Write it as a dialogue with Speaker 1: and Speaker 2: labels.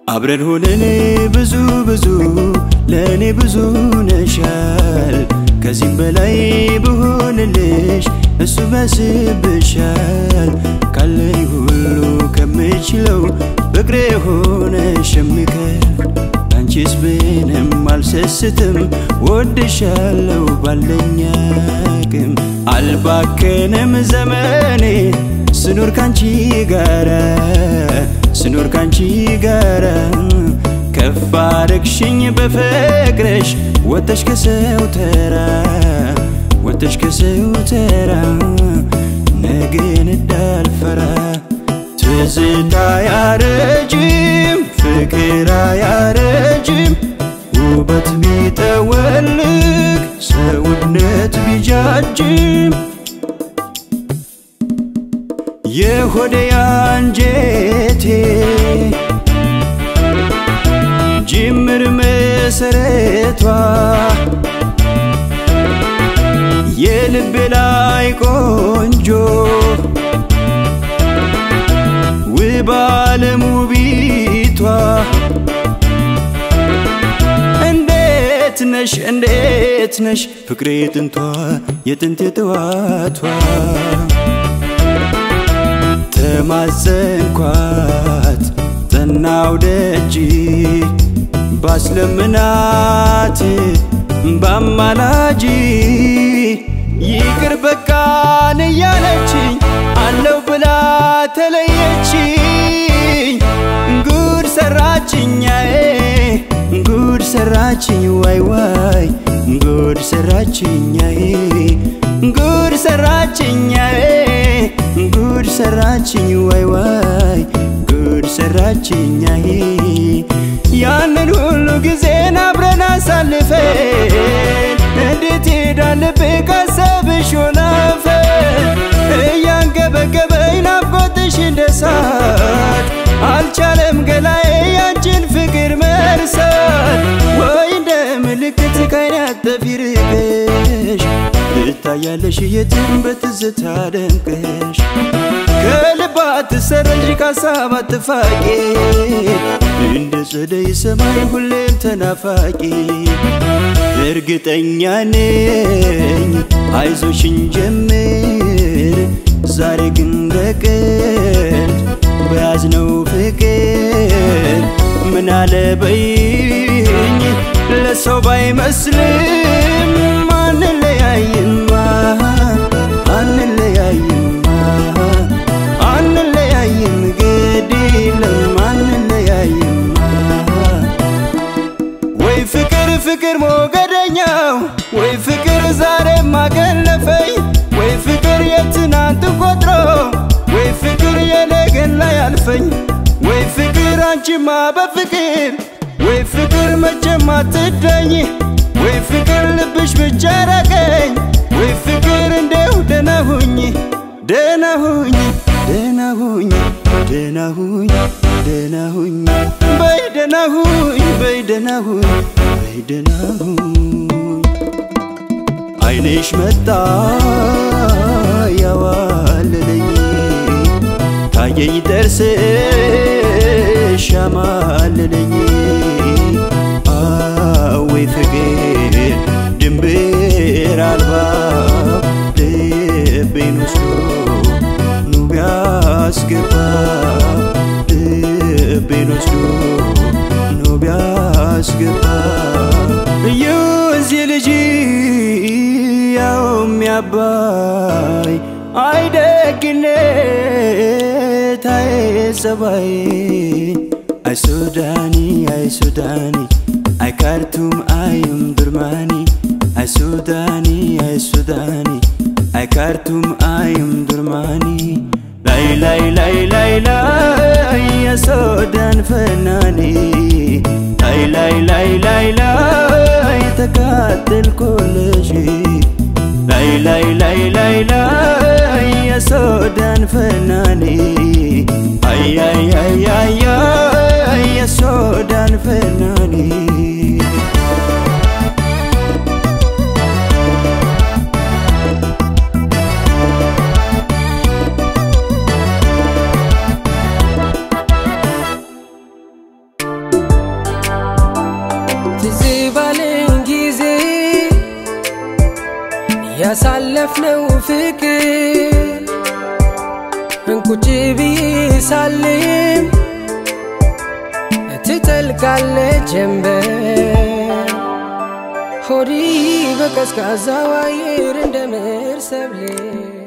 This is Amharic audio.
Speaker 1: አብረን ሆነን ብዙ ብዙ ለእኔ ብዙ ነሻል ከዚህም በላይ ብሆንልሽ እሱ በስብሻል ካለኝ ሁሉ ከምችለው ፍቅሬ ሆነሽ የሚከፍ አንቺስ ብንም አልሰስትም ወድሻለው ባለኝ አቅም አልባከንም ዘመኔ ስኖር ካንቺ ጋራ ስኖር ካንቺ ጋራ ከፍ አረግሽኝ በፍቅርሽ ወተሽ ከሰው ተራ ወተሽ ከሰው ተራ ነገን እንዳልፈራ ትዝታ አያረጅም ፍቅር አያረጅም ውበት ቢጠወልግ ሰውነት ቢጃጅም የሆዴ አንጀቴ ጅምር መሰረቷ የልቤ ላይ ቆንጆ ውብ ዓለም ውቢቷ እንዴት ነሽ እንዴት ነሽ ፍቅሬ ጥንቷ የጥንት የጥዋቷ ተማጸንኳት ጠናው ደጅ ባስለምናት ባማላጂ ይቅር በቃን እያለችኝ አለው ብላ ተለየችኝ ጉድ ሰራችኛዬ ጉድ ሰራችኝ ዋይ ዋይ ጉድ ሰራችኛዬ ጉድ ሰራችኛዬ ጉድ ሰራችኝ ዋይ ዋይ ጉድ ሰራችኛዬ ያንን ሁሉ ጊዜን አብረን አሳልፈን እንዴት ሄዳልብ ካሰብሽ ወላፈን እያንገበገበኝ ናፍቆትሽ እንደ እሳት አልቻለም ገላዬ ያንቺን ፍቅር መርሳት ወይ እንደ ምልክት ካይን ያጠፊ ርቀሽ ትታያለሽ የትም በትዝታ ደምቀሽ ከልብ አትሰረዥ ካሳብ አትፋቂ እንደ ጸደይ ሰማይ ሁሌም ተናፋቂ እርግጠኛ ነኝ አይዞሽን ጀምር ዛሬ ግን በቀል በያዝነው ፍቅር ምን አለ በይኝ ለሰው ባይመስልም አንለያይማ አንለያይማ አንለያይም ግድ የለም አንለያይማ ወይ ፍቅር ፍቅር ሞገደኛው ወይ ፍቅር ዛሬም አገለፈኝ ወይ ፍቅር የትናንት ቆጥሮ ወይ ፍቅር የነገን ላይ አልፈኝ ወይ ፍቅር አንቺማ በፍቅር ወይ ፍቅር መቼም አትደኝ ወይ ፍቅር ልብሽ ብቻ ራቀኝ ወይ ፍቅር እንደው ደህና ሁኝ ደህና ሁኝ ደህና ሁኝ ደህና ሁኝ ደህና ሁኝ በይ ደህና ሁኝ በይ ደህና ሁኝ በይ ደህና ሁኝ አይንሽ መጣ ያዋለለኝ ታየኝ ደርስሽ ያማለለኝ አወይ ፍቅር ድንብር አልባ ልቤን ወስዶ ኑ ቢያስገባ ልቤን ወስዶ ኑ ቢያስገባ የወንዝ ልጅ ያው የሚያባይ አይደግነት አይጸባይ አይ ሱዳኒ አይ ሱዳኒ አይ ካርቱም አይም ዱርማኒ አይ ሱዳኒ አይ ሱዳኒ አይ ካርቱም አይም ዱርማኒ ላይ ላይ ላይ ላይ ላይ የሱዳን ፈናኒ ላይ ላይ ላይ ላይ ላይ ተቃጠልኩልሽ ላይ ላይ ላይ ላይ ላይ የሱዳን ፈናኒ አይ አይ አይ አይ አይ የሱዳን ፈናኒ
Speaker 2: ያሳለፍነው ፍቅር እንቁጭ ብዬ ሳልም ትጠልቃለች ጀንበር ሆዲ በቀዝቃዛው አየር እንደ ምር ሰብሌ